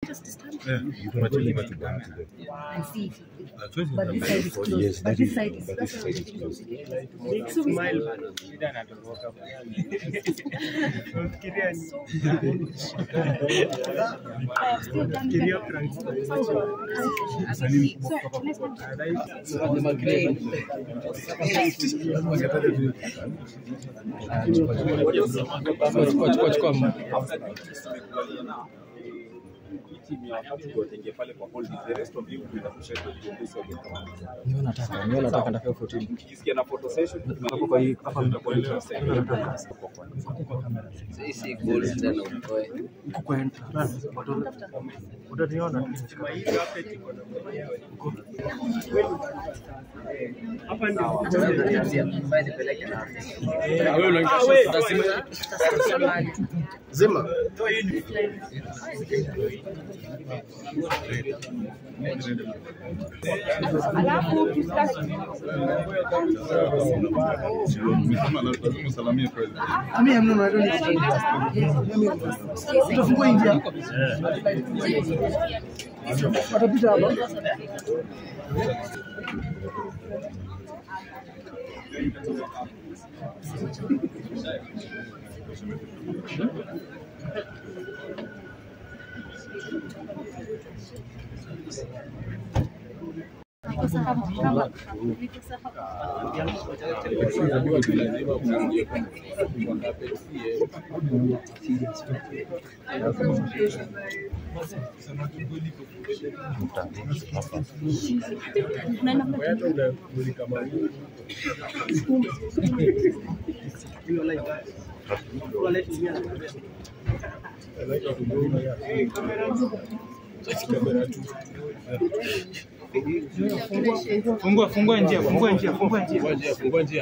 us to stand Yeah, you can actually go to them. and see if That's what but this side is closed. Yes, but that this is- side is but that's this why side we is closed. So we smile. I have still done Chukua chukua chukua. Ndio nataka, ndio nataka nataka 14. Hapo kwa hii hapa Huko kwa entrance. Utaniona. Wewe unaingia Zima. Mimi hamna na ndio Utafungua ingia. Watapita hapa. Fungua, fungua njia, fungua njia, fungua njia. Fungua njia.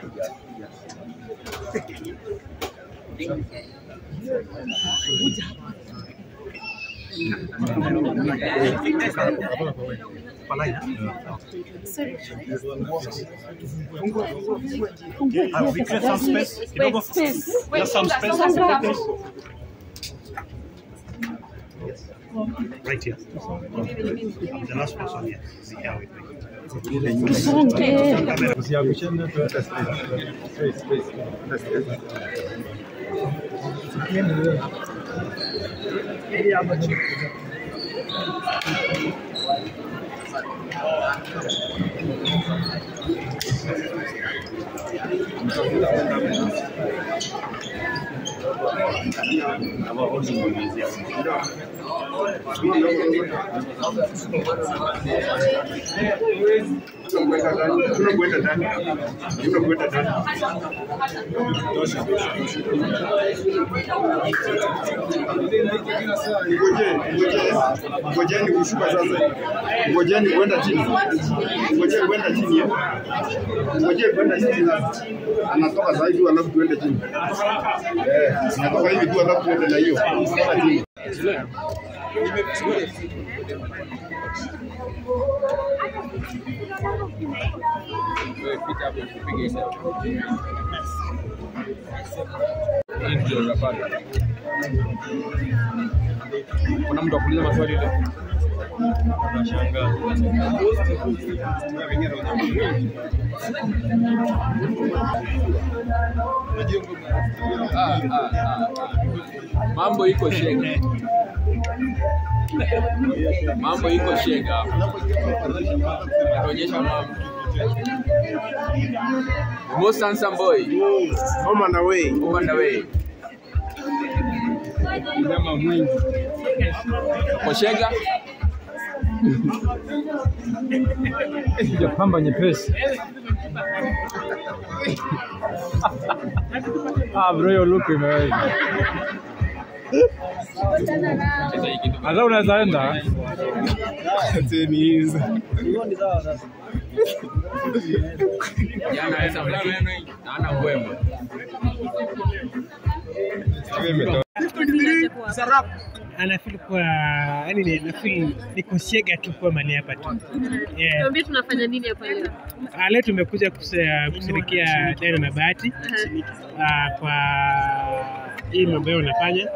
Have we cleared some space? Kidogo. Just some space. Right here. The last person here. See how it Usiangushane, tuweke space. Space, space. Space. Tunakwenda ndani. Tunakwenda ndani. Ngojeni, ngojeni. Ngojeni kushuka sasa. Ngojeni kwenda chini. Ngojeni kwenda chini. eh. Ngojeni kwenda chini sasa. Anatoka sasa hivi alafu tuende chini. Eh, anatoka hivi tu alafu tuende na hiyo. Kwenda chini. Hii ndio unapata. Kuna mtu akuuliza maswali leo? Unashangaa. Ah, ah, ah, ah. Mambo iko shega. Mambo iko shega. Anaonyesha mambo. Most handsome boy. Home and away. On the way. Koshega. Pamba nyepesi. Ah, bro, hiyo look imeweza. Hata unaweza enda. Jana Esa lakini naona kwema. anafeel kuwa yani ni- nafeel niko shega tu kuwa mali hapa tu yeah. Tuambie tunafanya nini hapa leo? Ah, leo tumekuja kuse- kushirikia Dana na Bahati ah, kwa hii mambo yao unafanya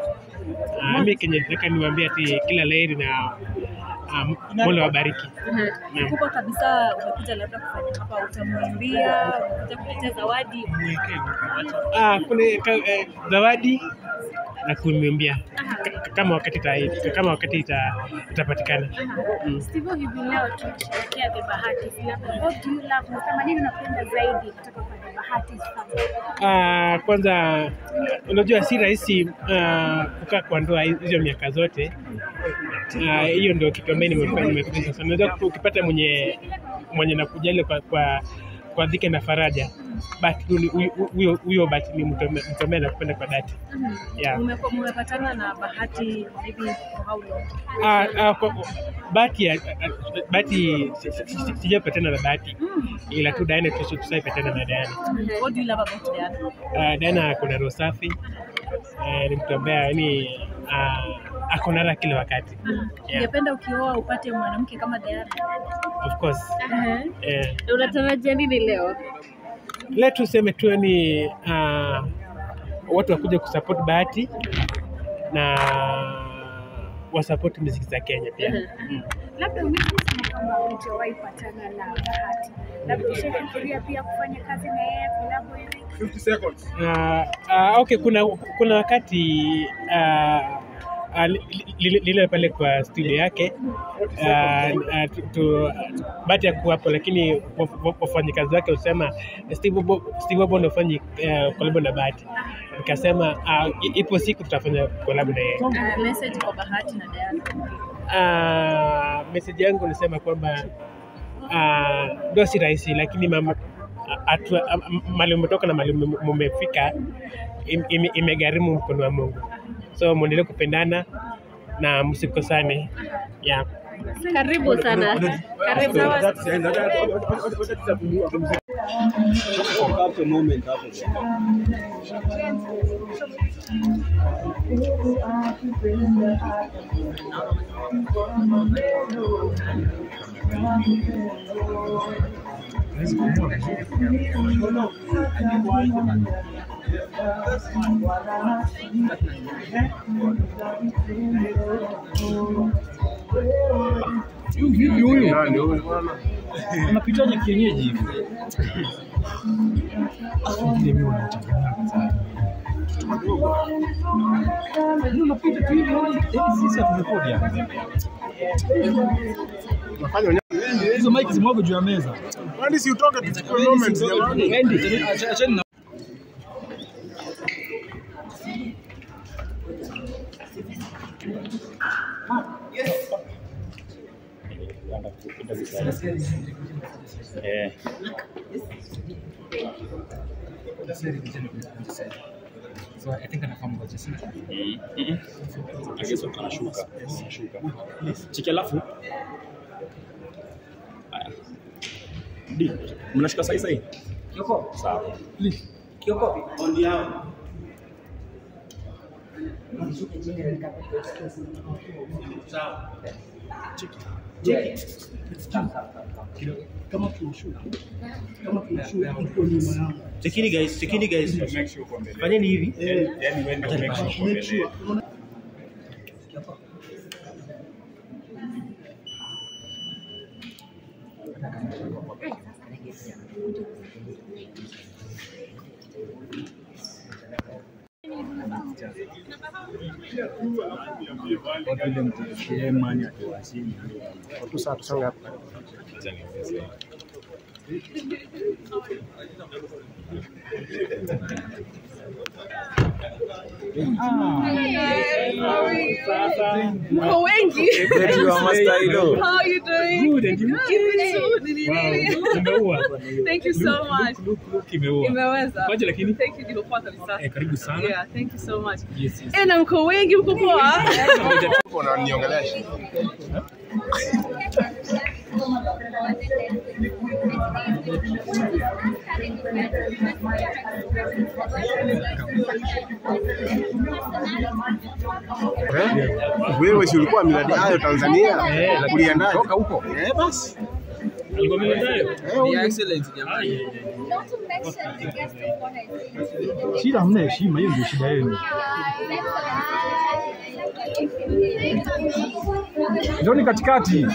Uh, mi kenye nataka niwaambie ati kila laheri na um, Mola wabariki. Naam. Kubwa kabisa umekuja labda kufanya hapa, utamwimbia, umekuja kuletea zawadi. Ah, kuna ka, eh, zawadi na kuniombea K- kama wakati ita, kama wakati ita, itapatikana. Mm. Steve, hivi leo tunasherehekea The Bahati Filamu. What do you love? Unasema nini unapenda zaidi kutoka kwa The Bahati Filamu? Ah, kwanza unajua si rahisi ah, kukaa kwa ndoa hizo miaka zote. Ah, Hiyo ndio kitu ambayo nimefanya nimefanya sana. Unajua ukipata mwenye mwenye nakujali kwa kwa kwa dhiki na faraja but tu ni- huyo- huyo huyo but ni mtu ambaye- mtu ambaye nakupenda kwa dhati. Yeah. Umekuwa mmepatana na Bahati hivi for how long? Ah, ah, kwa- bahati ya ah, bahati si- si- si- sijapatana na bahati ila tu Diana tu tusaipatana na Diana. What do you love about Diana? Uh, Diana kuna roho safi uh, ni mtu ambaye yani uh, ako na raha kila wakati yeah, Ungependa ukioa upate mwanamke kama Diana? of course eh, Unatarajia nini leo? leo tuseme tu yani uh, watu wakuja kusupport bahati na wasupport muziki za Kenya pia mm. Labda umesema kwamba hujawahi patana na Bahati, labda ushafikiria pia kufanya kazi na yeye kolabo hivi? 50 seconds. Uh, uh, okay, kuna kuna wakati uh, uh, li- li- lile pale kwa studio yake uh, uh, tu- tu- bahati ya kuwapo, lakini wa- wa- wafanyikazi wake husema Steve Bobo Steve Bobo ndio fanyi uh, kolabo na Bahati. Nikasema uh, i- ipo siku tutafanya kolabo na yeye. Uh, message kwa Bahati na Diana. Uh, message yangu nisema kwamba uh, ndio si rahisi, lakini mama atua, am- mali umetoka na mali ume- mumefika im- ime- imegharimu mkono wa Mungu, so mwendelee kupendana na msikosane yeah. Karibu sana. Karibu. Unapitaje kienyeji hivi? Wengine mimi wanachanganya sana. Yaani Unapita tu hivi, yaani yaani sisi haturekodi hapa. Hizo mic zimwagwe juu ya meza. Kwani si utoke tuchukue moments jamani? Wendi, acha- acheni na Eh. So I think anafahamu kwa jinsi. Agizo anashuka. Anashuka. Chiki alafu. Haya. Di, mnashika sahi sahi? Kioko. Sawa. Chekini guys, chekini guys. Fanyeni hivi. Watu ile mtu shemani akiwasili. Watu saa tusonge hapa. Mko wengi. How are you doing? Good, and you? Keep it so. Wow, umeua. Thank you so much. Look, look, imeua. Imeweza. Kwaje lakini? Thank you, niko poa kabisa. Eh, karibu sana. Yeah, thank you so much. Yes, yes. Eh, na mko wengi mko poa. Unaniongelesha. Eh? Wewe si ulikuwa miradi hayo Tanzania? Eh, lakini Uliendaje? Toka huko. Eh, basi. Alikuwa mwendayo? Shida hamna heshima, hiyo ndio shida yenu. Njoni katikati.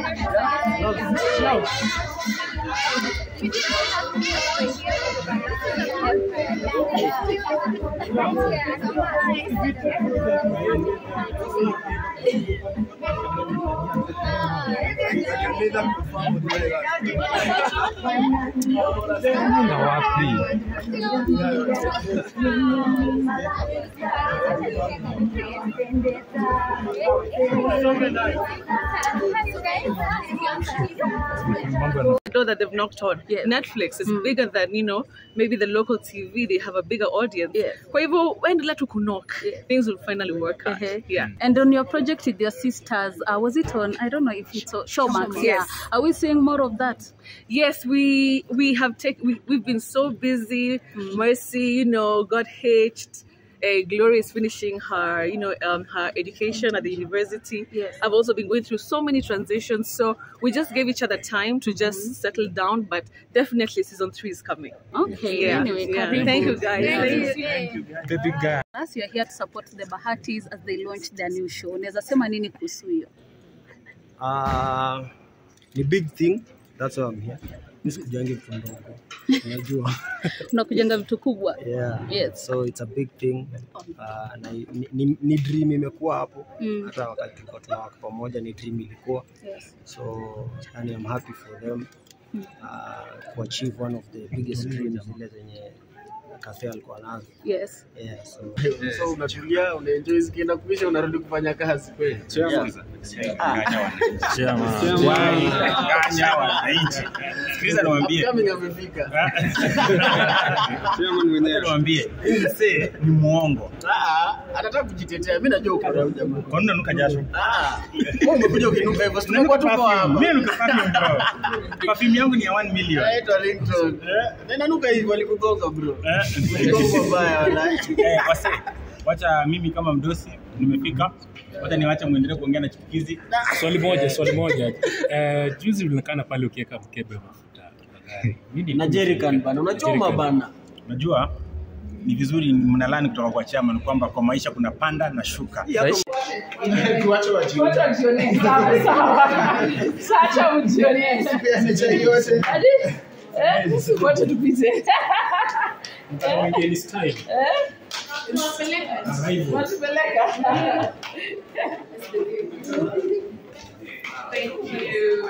Na wapi? Mambo yana- know that they've knocked on. Netflix is bigger than, you know, maybe the local TV, they have a bigger audience. Kwa hivyo, waendelea tu knock, things will finally work out. Uh-huh. Yeah. And on your project with your sisters, uh, was it on? I don't know if it's on Showmax. Showmax, Yeah. yes. Are we seeing more of that? Yes, we we have taken we, we've been so busy. Mercy, you know, got hitched. Uh, Gloria is finishing her, you know, um, her education at the university. Yes. I've also been going through so many transitions, so we just gave each other time to just settle down. But definitely, season three is coming. Okay. Yeah. Anyway, yeah. karibu. Thank you, guys. Thank you. Baby girl. As you're here to support the Bahatis as they launch their new show, unaweza sema nini kuhusu hiyo? Uh, ni big thing that's why I'm here. Mi sikujangi vitu ndogo, unajua Tunakujenga vitu kubwa. yeah. Yes. So it's a big thing uh, na ni, ni, ni dream imekuwa hapo Mm. hata wakati tulikuwa tunawaka pamoja ni dream ilikuwa Yes. so yani I'm happy for them uh, to achieve one of the biggest dreams zile zenye Cafe alikuwa nazo Yes. yeah, so So unatulia, unaenjoy zikienda kuisha, unarudi kufanya kazi kweli. Nganya wananchi. Sikiliza niwaambie. Upcoming amefika. Niwaambie, huyu mzee ni muongo. Ah, anataka kujitetea. Mimi najua uko na huyu jamaa. Kwa nini unanuka jasho? Ah, wewe umekuja ukinuka hivyo, si tumekuwa tuko hapa. Mimi nanuka perfume bro. Perfume yangu ni ya 1 million. Naitwa Ringtone. Na inanuka hivyo alikugonga bro. Eh. Uligonga mbaya wala. Eh, wase, wacha mimi kama mdosi nimefika, wacha niwache muendelee kuongea na chipukizi. Swali moja, swali moja. Uh, juzi ulionekana pale ukiweka mkebe wa mafuta kwa gari. Nini? Na jerrycan bana, unachoma Jerrycan. bana. Unajua ni vizuri mnalani kutoka kwa chairman kwamba kwa maisha kuna panda na shuka. Tuache wajione. Sacha mjione. Sipeane chai yote. Hadi eh, wote tupite. Ni style. Eh? Watupeleka. Thank you.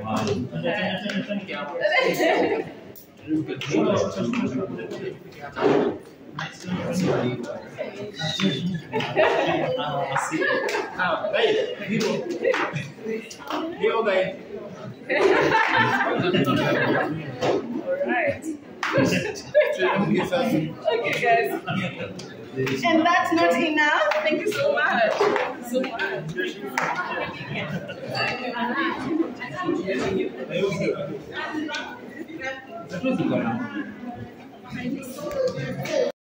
Alright. okay, guys. And that's not enough. Thank you so much. So much.